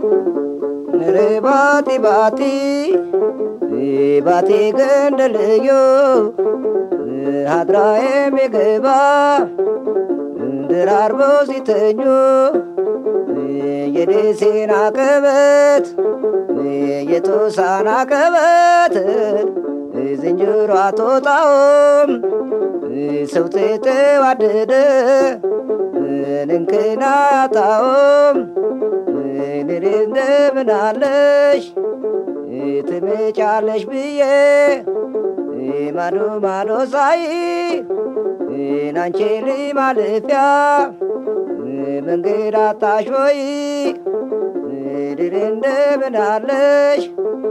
ንሬ ባቲ ባቲ ባቲ ገንደልዮ ሀድራ የሚገባ ድራርበው ሲተኙ የደሴን አቀበት የጦሳን አቀበት ዝንጀሮ አትወጣውም ሰው ተዋደደ እንክና አጣውም ንሬ እንደምናለሽ ትመጫለሽ ብዬ ማዶ ማዶ ሳይ ናንቺ ማለፊያ መንገድ አጣሽ ወይ ድር እንደምናለሽ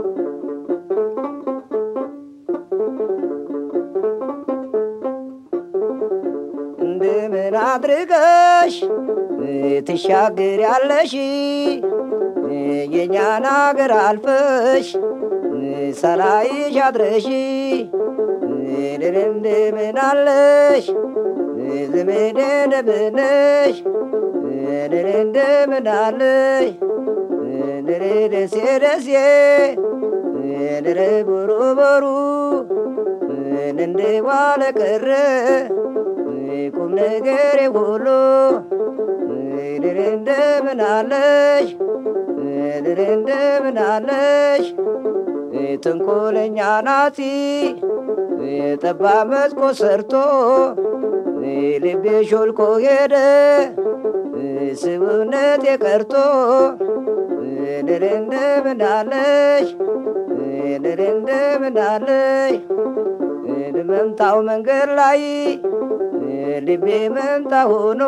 እንደምን አድርገሽ ትሻገር ያለሽ የእኛን አገር አልፈሽ ሳላይሽ አድረሽ ድር እንደምን አለሽ ዘመዴ እንደምነሽ ድር እንደምን አለሽ ድር ደሴ ደሴ ድር ቦሩ ቦሩ እንደ ዋለ ቀረ ቁም ነገር ሁሉ ድር እንደምን አለሽ ድር እንደምን አለሽ ተንኮለኛ ናቲ ጠባብ መስኮት ሰርቶ ልቤ ሾልኮ ሄደ ስውነት የቀርቶ ድር እንደምን አለሽ ድር እንደምን አለሽ መምታው መንገድ ላይ ልቤ መምታ ሆኖ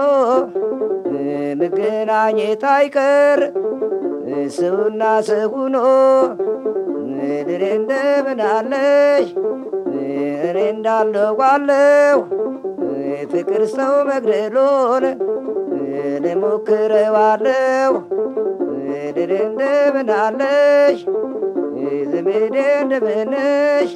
መገናኘት አይቀር ሰውና ሰው ሆኖ ድር እንደምን አለሽ እኔ እንዳለዋለሁ ፍቅር ሰው መግደሎን ልሞክረዋለሁ ድር እንደምን አለሽ ዘመዴ እንደምንሽ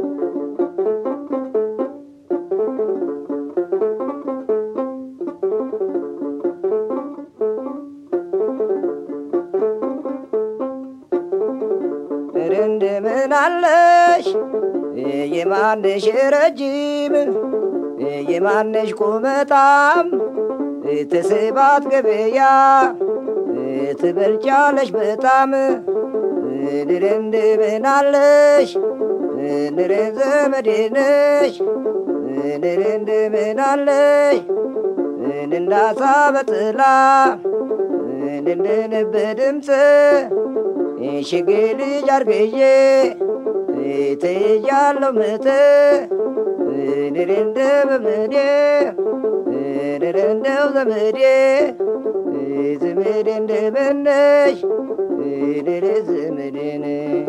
እንደምን አለሽ የማነሽ ረጅም የማነሽ ቁመጣም ተስባት ገበያ ትበልጫለሽ በጣም ድር እንደምን አለሽ ድር ዘመዴ ነሽ ድር እንደምን አለሽ እንዳሳ በጥላ እንድንብ ድምፅ ሽግ ልጅ አርግዬ ትያለው ምት ድር እንደ በምዴ ድር እንደው ዘመዴ ዘመዴ እንደምነሽ ድር ዘመዴ ነሽ